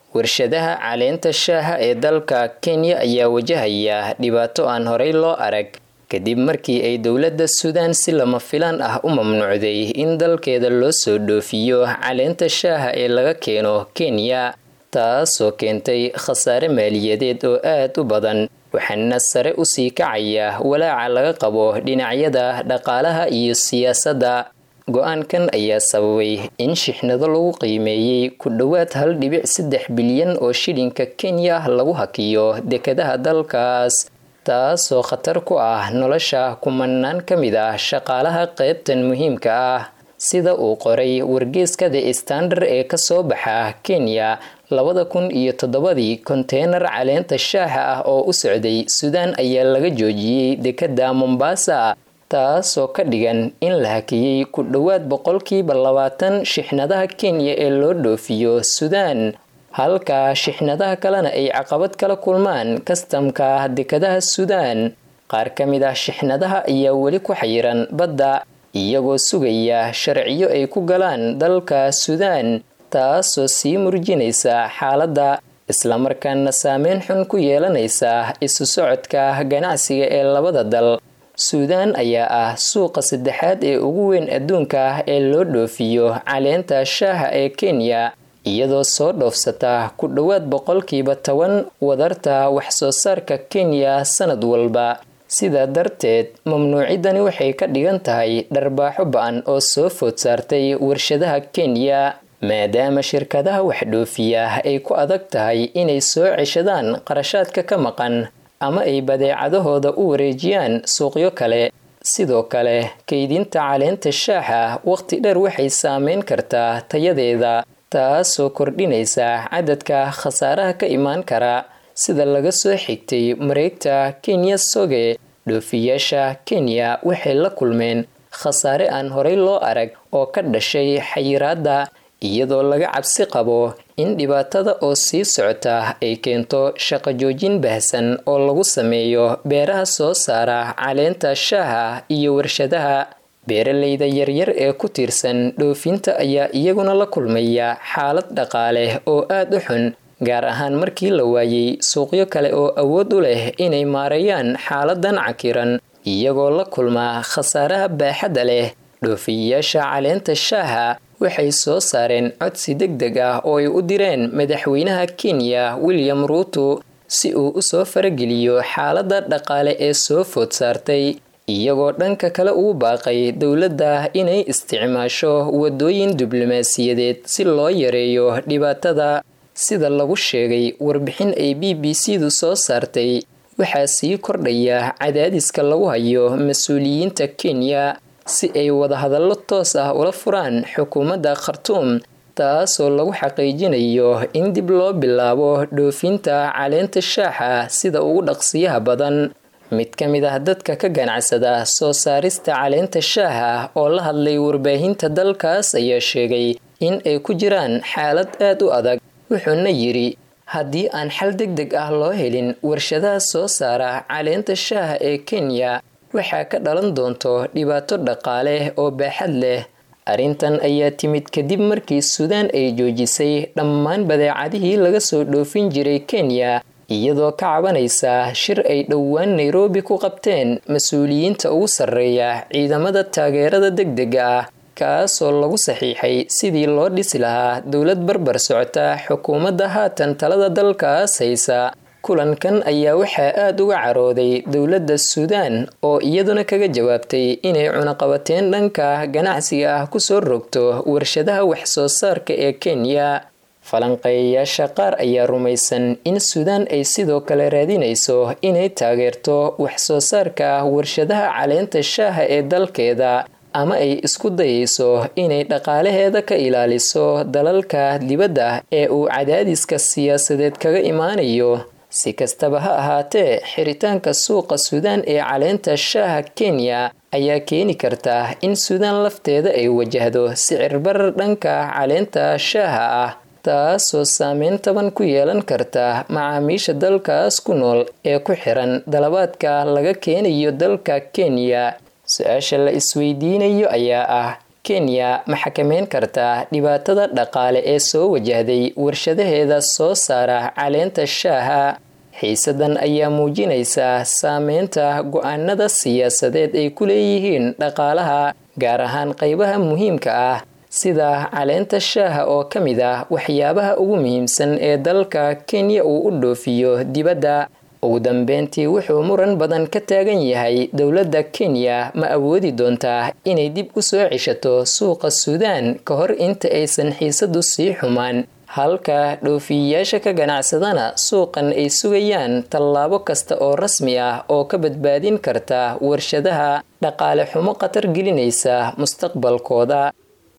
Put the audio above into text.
warshadaha caleenta shaaha ee dalka kenya ayaa wajahaya dhibaato aan horey loo arag kadib markii ay dowladda suudaan si lama filaan ah u mamnuucday in dalkeeda loo soo dhoofiyo caleenta shaaha ee laga keeno kenya taasoo keentay khasaare maaliyadeed oo aad u badan waxaana sare usii kacaya walaaca laga qabo dhinacyada dhaqaalaha iyo siyaasadda go-aankan ayaa sababay in shixnado lagu qiimeeyey ku dhowaad hal dhibic saddex bilyan oo shilinka kenya lagu hakiyo dekadaha dalkaas taasoo khatar ku ah nolosha kumanaan ka mid ah shaqaalaha qaybtan muhiimka ah sida uu qoray wargeeska the standard ee kasoo baxa kenya labada kun iyo toddobadii konteynar caleenta shaaha ah oo u socday suudaan ayaa laga joojiyey dekada mombasa taasoo ka dhigan in la hakiyey ku dhowaad boqolkiiba labaatan shixnadaha kenya ee loo dhoofiyo suudaan halka shixnadaha kalena ay caqabad kala kulmaan kastamka dekadaha suudaan qaar ka mid ah shixnadaha ayaa weli ku xayiran badda iyagoo sugaya sharciyo ay ku galaan dalka suudaan taasoo sii murjinaysa xaaladda islamarkaana saameyn xun ku yeelanaysa isu socodka ganacsiga ee labada dal suudaan ayaa ah suuqa saddexaad ee ugu weyn adduunka ee loo dhoofiyo caleenta shaaha ee kenya iyadoo soo dhoofsata ku dhowaad boqolkiiba toban wadarta wax-soo saarka kenya sanad walba sidaa darteed mamnuucidani waxay ka dhigan tahay dharbaaxo ba-an oo soo food saartay warshadaha kenya maadaama shirkadaha wax dhoofiya ay ku adag tahay inay soo ceshadaan qarashaadka ka maqan ama ay badeecadahooda u wareejiyaan suuqyo kale sidoo kale kaydinta caleenta shaaxa waqti dheer waxay saameyn kartaa tayadeeda taasoo kordhinaysa cadadka khasaaraha ka imaan kara sida laga soo xigtay mareegta kenya soge dhoofiyaasha kenya waxay la kulmeen khasaare aan horey loo arag oo ka dhashay xayiraadda iyadoo laga cabsi qabo in dhibaatada oo sii socota ay keento shaqo joojin baahsan oo lagu sameeyo beeraha soo saara caleenta shaaha iyo warshadaha beeralayda yaryar ee ku tiirsan dhoofinta ayaa iyaguna la kulmaya xaalad dhaqaale oo aad u xun gaar ahaan markii la waayey suuqyo kale oo awood u leh inay maareeyaan xaaladan cakiran iyagoo la kulmaa khasaaraha baaxadda leh dhoofiyayaasha caleenta shaaha waxay soo saareen codsi deg deg ah oo ay u direen madaxweynaha kenya william ruuto si uu u soo farageliyo xaaladda dhaqaale ee soo food saartay iyagoo dhanka kale ugu baaqay dowladda inay isticmaasho wadooyin diblomaasiyadeed si loo yareeyo dhibaatada sida lagu sheegay warbixin ay b b c du soo saartay waxaa sii kordhaya cadaadiska lagu hayo mas-uuliyiinta kenya si ay wadahadallo toos ah ula furaan xukuumadda khartuum taasoo lagu xaqiijinayo in dib loo bilaabo dhoofinta caleenta shaaxa sida ugu dhaqsiyaha badan mid ka mid ah dadka ka ganacsada soo saarista caleenta shaaha oo la hadlay warbaahinta dalkaas ayaa sheegay in ay ku jiraan xaalad aad u adag wuxuuna yidhi haddii aan xal deg deg ah loo helin warshadaha soo saara caleenta shaaha ee kenya waxaa ka dhalan doonto dhibaato dhaqaale oo baaxad leh arrintan ayaa timid kadib markii suudaan ay joojisay dhammaan badeecadihii laga soo dhoofin jiray kenya iyadoo ka cabanaysa shir ay dhowaan nairobi ku qabteen mas-uuliyiinta ugu sarreeya ciidamada taageerada deg dega ah kaasoo lagu saxiixay sidii loo dhisi lahaa dowlad barbar socota xukuumadda haatan talada dalkaas haysa kulankan ayaa waxaa aada uga carooday dowladda suudaan oo iyaduna kaga jawaabtay inay cunaqabateen dhanka ganacsiga ah kusoo rogto warshadaha wax-soo saarka ee kenya falanqeeyayaasha qaar ayaa rumaysan in suudaan ay sidoo kale raadinayso inay taageerto wax-soo saarka warshadaha caleenta shaaha ee dalkeeda ama ay isku dayayso inay dhaqaalaheeda ka ilaaliso dalalka dibadda ee uu cadaadiska siyaasadeed kaga imaanayo si kastaba ha ahaatee xiritaanka suuqa suudaan ee caleenta shaaha kenya ayaa keeni karta in suudaan lafteeda ay wajahdo sicir barar dhanka caleenta shaaha ah taasoo saameyn taban ku yeelan karta macaamiisha dalkaas ku nool ee ku xiran dalabaadka laga keenayo dalka kenya su-aasha la isweydiinayo ayaa ah kenya ma xakameyn kartaa dhibaatada dhaqaale ee soo wajahday warshadaheeda soo saara caleenta shaaha xiisadan ayaa muujinaysaa saameynta go-aanada siyaasadeed ay ku leeyihiin dhaqaalaha gaar ahaan qaybaha muhiimka ah sida caleenta shaaha oo ka mid ah waxyaabaha ugu muhiimsan ee dalka kenya uu u dhoofiyo dibadda ugu dambeyntii wuxuu muran badan ka taagan yahay dowladda kenya ma awoodi doontaa inay dib u soo ceshato suuqa suudaan ka hor inta aysan xiisadu sii xumaan halka dhoofiyayaasha ka ganacsadana suuqan ay sugayaan tallaabo kasta oo rasmi ah oo ka badbaadin karta warshadaha dhaqaale xumo khatar gelinaysa mustaqbalkooda